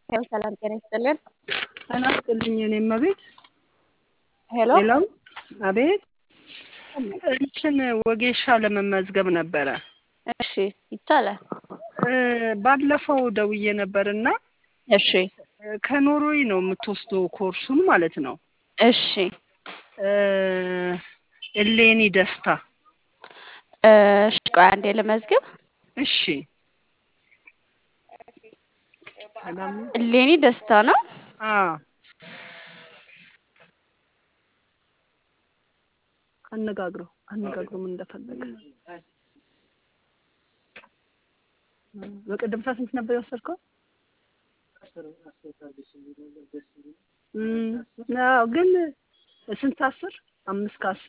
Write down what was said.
ያው ሰላም ጤና ይስጥልን። ጤና ይስጥልኝ የኔም አቤት። ሄሎ ሄሎ አቤት። እንትን ወጌሻ ለመመዝገብ ነበረ። እሺ ይቻላል። እ ባለፈው ደውዬ ነበርና እሺ ከኖርዌይ ነው የምትወስደው ኮርሱን ማለት ነው። እሺ እ እሌኒ ደስታ። እሺ ቆይ አንዴ ልመዝግብ። እሺ ሰላም ነው? እሌኒ ደስታ ነው። አዎ አነጋግረው አነጋግረው ምን እንደፈለገ። በቀደም ሰዓት ስንት ነበር የወሰድከው? እም፣ አዎ ግን ስንት አስር አምስት ከአስር